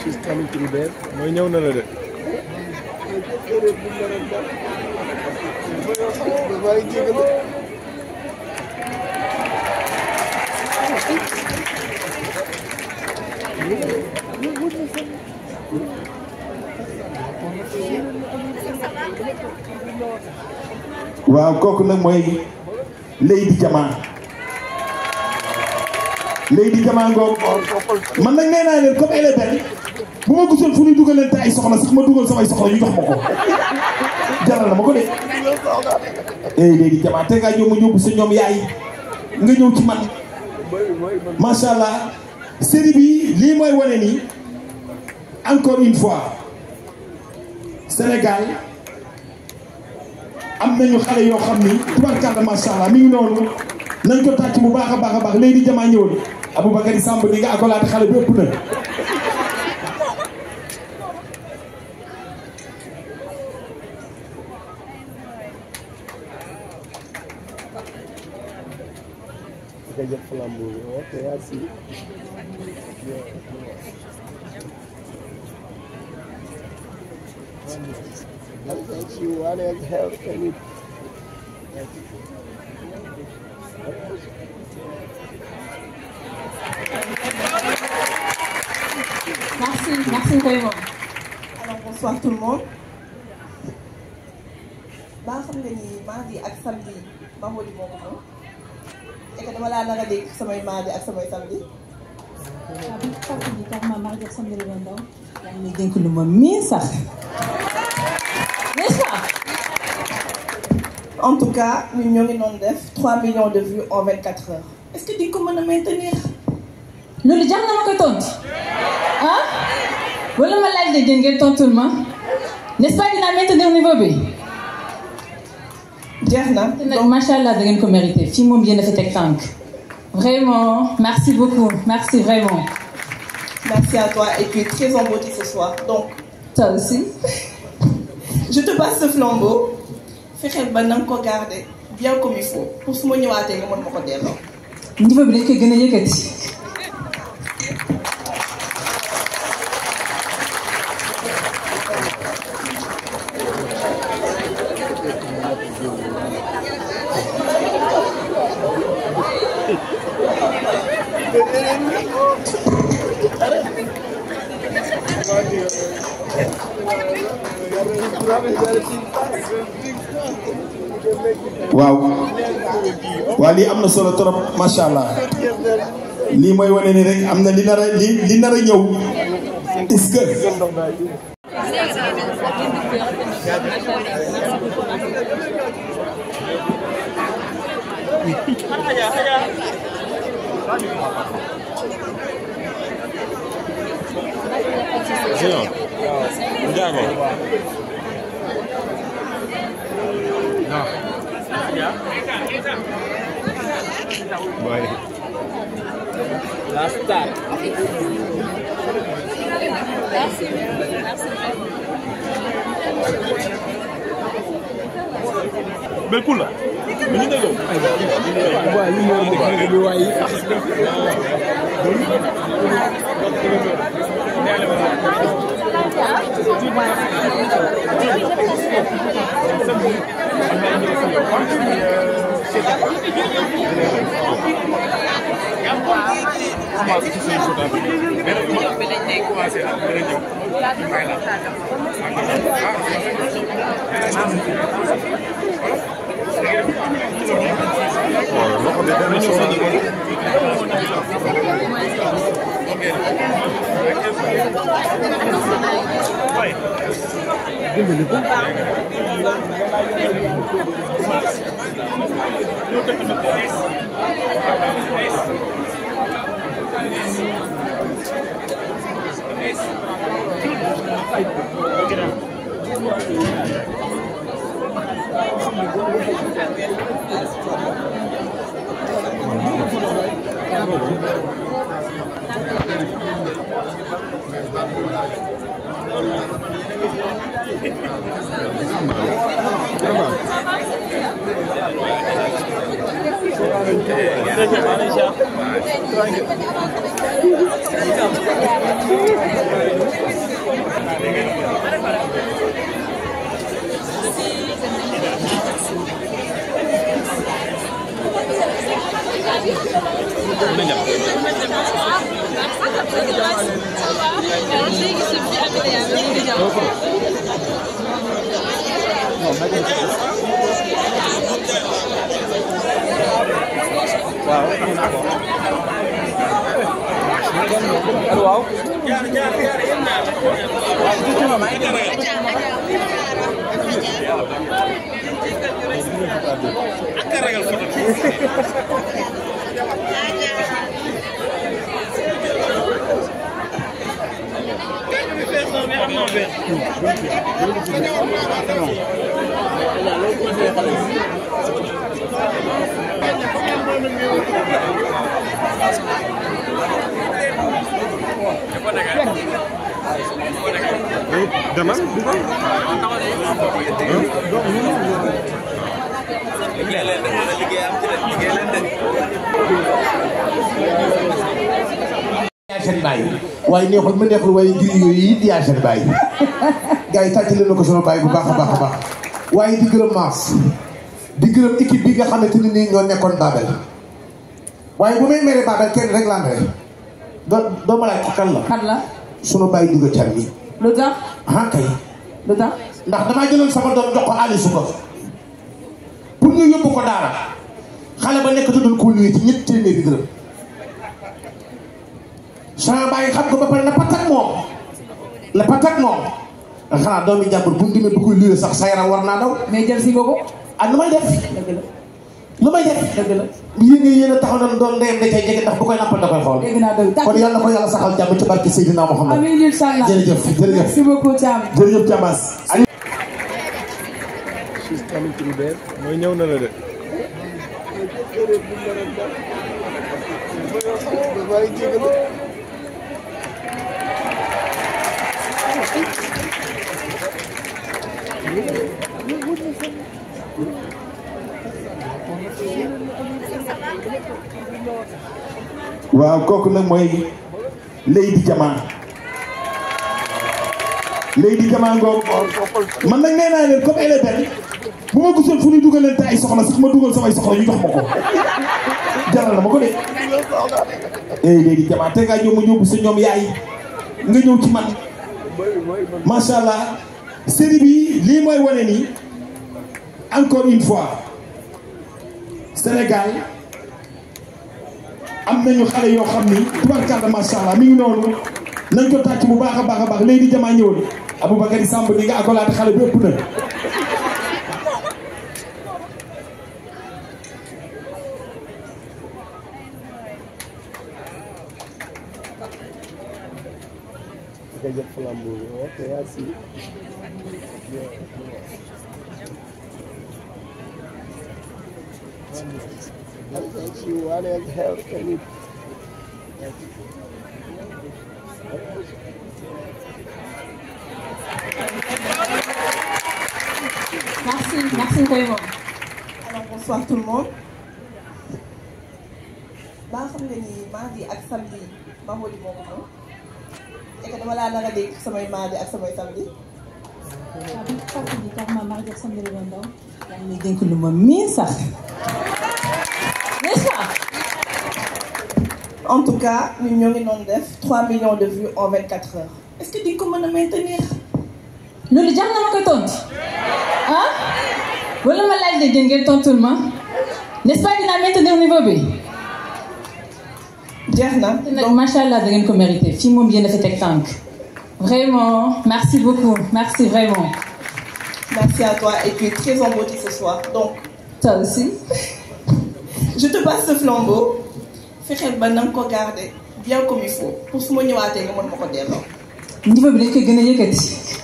she's coming through there mooy ñëw na la de waaw kooku nag mooy Lady Jama Lady Jama ngoog man nag nee naa leen comme elle est belle bu ma gisoon fu ñuy dugalante ay soxla sax ma dugal samay soxla ñu jox ma ko jaral na ma ko de eh Lady Jama te ngaa ñëw ma ñëw sa ñoom yaay nga ñëw ci man macha allah série bi lii mooy wane ni encore une fois Sénégal am nañu xale yoo xam ni tubarkalla macha allah mi ngi noonu nañ ko tàcc bu baax a baax a baax léegi jamaa ñëwoon Aboubacary Samb ni nga akolaate xale bi ëpp na. nga jël flambeau bi ok merci Thank you. What else help can you Merci, merci vraiment. Alors bonsoir tout le monde. baa xam nga ni mardi ak samedi Bamboli moo ko moom. et que dama laa nar a dégg samay mardi ak samay samedi. waaw bu fàttali tax ma maa jox sama réew ndaw. yaa ngi may dénk lu ma miin sax. n'est-ce pas. en tout cas ñun ñoo ngi doon def 3 millions de vues en 24 heures. est-ce que di nga ko mën a maintenir. loolu jar na ma koy tontu. ah. wala ma laaj la jën ngeen tontul ma. n'est-ce pas dinaa maintenir niveau bi. jeex na nag macha allah da ngeen ko mérité fii moom yéen a fi teg tànk. vraiment merci beaucoup merci vraiment. merci à toi et tu es très en beauté ce soir donc. toi aussi. je te passe ce flambeau. fexeel ba na nga ko garder bien comme il faut pour su ma ñëwaatee nga mën ma ko delloo. niveau bi dañ koy gën a yëkkati. waaw waaw lii am na solo trop macha allah lii mooy wane ni rek am na li nar a li li nar a ñëw est-ce que. Géant. Ndiago. Boy. Last start. Mais cool là. Mais ñu déggoo. Waaw li mo dégg bi waay. Thank you. yaa seen bàyyi waaye neexul ma neexul waaye ngir yooyu it yaa seen bàyyi gars yi tàcc leen na ko sama bàyyi bu baax a baax a baax waaye di gërëm maas di gërëm équipe bi nga xamante ni nii ñoo nekkoon Babel waaye bu may mere Babel kenn rek laa mere doo doo ma laaj ko kan la kan la sunu bàyyi dugga can mi lu tax ah kay lu tax ndax damaa jëloon sama doom jox ko Aliou su ko pour ñu yóbbu ko daara xale ba nekk tuddul ko luy ci ñetti téeméeri dërëm sama bàyyi xam ko ba pare na patak moom la patak moom xanaa doomi jàmbur bu mu demee bu koy luye sax sa yaram war naa daw mais jël si nga ko ah lu may def dëgg la lu may def dëgg la yéen a yéen a taxaw na doon ndeyam da cay jege ndax bu koy nampal da koy xool dégg naa dëgg kon yàlla ko yàlla saxal jàmm ci barke Seydina Muhammad amiin incha allah jërëjëf jërëjëf merci beaucoup Thiam jërëjëf Thiamas mooy ñëw na la de. waaw kooku nag mooy Lady Jama Lady Jama ngoog man nag nee naa leen comme elle est belle bu ma gisoon fu ñuy dugalante ay soxla sax ma dugal samay soxla ñu jox ma ko jaral na ma ko de eh Lady Jama te ngaa ñëw ma ñëw sa ñoom yaay nga ñëw ci man macha allah série bi lii mooy wane ni encore une fois Sénégal am nañu xale yoo xam ni tubarkalla macha allah mi ngi noonu nañ ko tàcc bu baax a baax a baax léegi jamaa ñëwoon Aboubacar Samb ni nga akolaate xale bi ëpp na. merci merci Koymo Alors bonsoir tout le monde. Ba xam nga ni mardi ak samedi Mamodi moo ko moom. Et que dama laa nar a dégg samay mardi ak samay samedi. waaw bi fàttali ni tax ma mardi ak samedi la ndaw yaa ngi may dénk lu ma miin sax n'est-ce pas En tout cas ñun ñoo ngi doon def 3 millions de vues en 24 heures. Est-ce que di nga ko mën a maintenir? loolu jar na ma koy tontu ah wala ma laaj de jën ngeen tontul ma n'est-ce pas dinaa maintenir niveau bi jeex na. nag macha allah da ngeen ko mérité fii moom yéen a fi teg tànk vraiment merci beaucoup merci vraiment Merci à toi et tu es très en beauté ce soir. Donc toi aussi je te passe ce flambeau. fexeel ba na nga ko garder bien comme il faut pour su ma ñëwaatee nga mën ma ko delloo. niveau bi dañ koy gën a yëkkati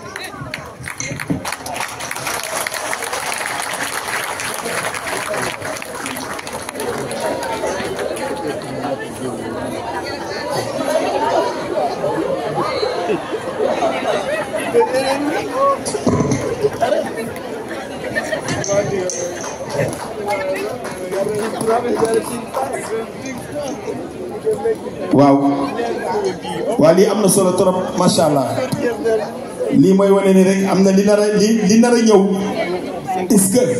waaw waa lii am na solo trop macha allah lii mooy wane ni rek am na li nar a li li nar a ñëw est-ce que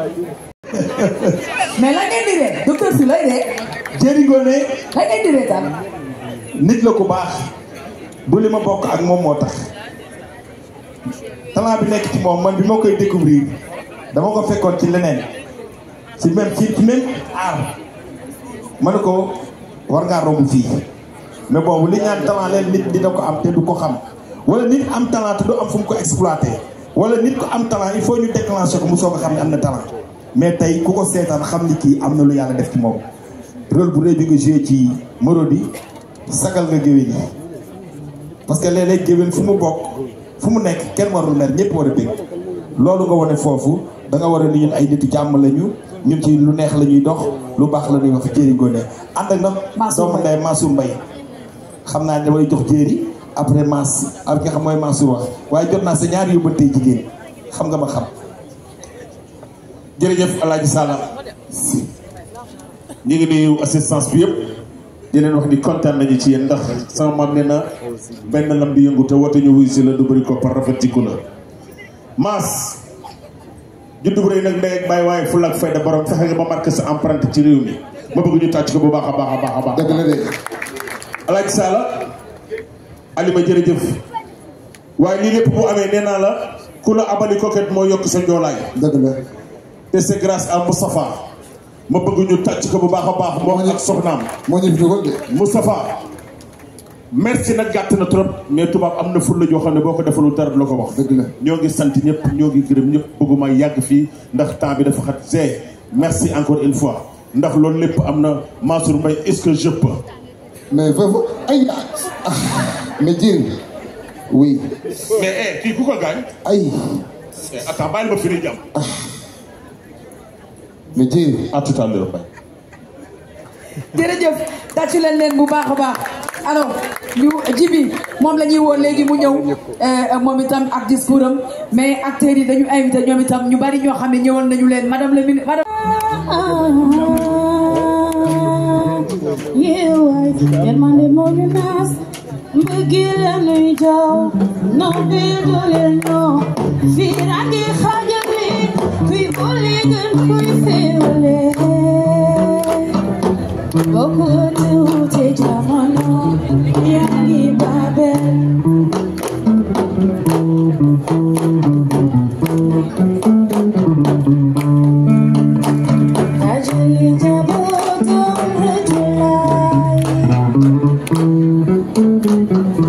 mais la ngeen di ree docteur si lay ree Jéeri Ngoné la ngeen di ree tam nit la ku baax du li ma bokk ak moom moo tax talent bi nekk ci moom man bi ma koy découvrir dama ko fekkoon ci leneen ci même ci ci même art ma ne ko war ngaa romb fii mais boobu li ñaan talent leen nit dina ko am te du ko xam wala nit am talent te du am fu mu ko exploité wala nit ko am talent il faut ñu déclencher ko mu soog a xam ne am na talent mais tey ku ko seetaan xam ni kii am na lu yàlla def ci moom rôle bu rëy bi nga joué ci Marodi sagal nga géwél yi parce que léeg-léeg géwél fu mu bokk fu mu nekk kenn warul mer ñëpp war a dégg loolu nga wane foofu da nga war a ni ñun ay nitu jàmm lañu ñun ci lu neex la ñuy dox lu baax la ñuy wax jéeri ngoone ànd ak nag doomu ndey Mansour Mbaye xam naa ne damay jox jéeri après Mass ak nga xam mooy Mansour wax waaye jot naa sa ñaari yóbbantee jigéen xam nga ma xam jërëjëf Alaaji Sala ñu ngi nuyu assistance bi yëpp di leen wax ni kontaan nañu ci yéen ndax sama maam nee na benn lam bi yëngu te woote ñu wuy si la du bëri ko par rafetiku la Mass juddu bu rëy nag ndey ak bàyyi waaye fulla ak fayda borom fexe nga ba marqué sa empreinte ci réew mi ma bëgg ñu tàcc ko bu baax a baax a baax a baax dëgg la de Alaaji Sala Alima jërëjëf waaye lii lépp bu amee nee naa la ku la abali coquette moo yokk sa njoolaay dëgg la te c'est grâce à Moustapha ma bëgg ñu tàcc ko bu baax a baax moom ak soxnaam moo ñu fi dugal de Moustapha merci nag gàtt na trop mais tubaab am na fulla joo xam ne boo ko defalul dara du la ko wax dëgg la ñoo ngi sant ñëpp ñoo ngi gërëm ñëpp bëgguma yàgg fii ndax temps bi dafa xat c'est merci encore une fois ndax loolu lépp am na Mansour Mbaye est-ce que je peux mais foofu ay ah mais Dieng oui mais eh kii ku ko gaañ ay Eh, attends bàyyi ma firi jàmm mais Dieng à tout à l'heure Mbaye jërëjëf tàccu leen leen bu baax a baax alors ñu jibi moom la ñuy woo léegi mu ñëw euh, moom itam ak discours am mais acteurs yi dañu invité ñoom itam ñu bari ñoo xam ne ñëwal nañu leen madame le ministre madame yeewaay yërmande moo ñu naas mbëggeel la nuy jaw nobel dooleel ñoo fiiraange xaajale kuy boole gën kuy féewale bokku tuute jamono yaa ngi Babel ajali jabootam rajulaay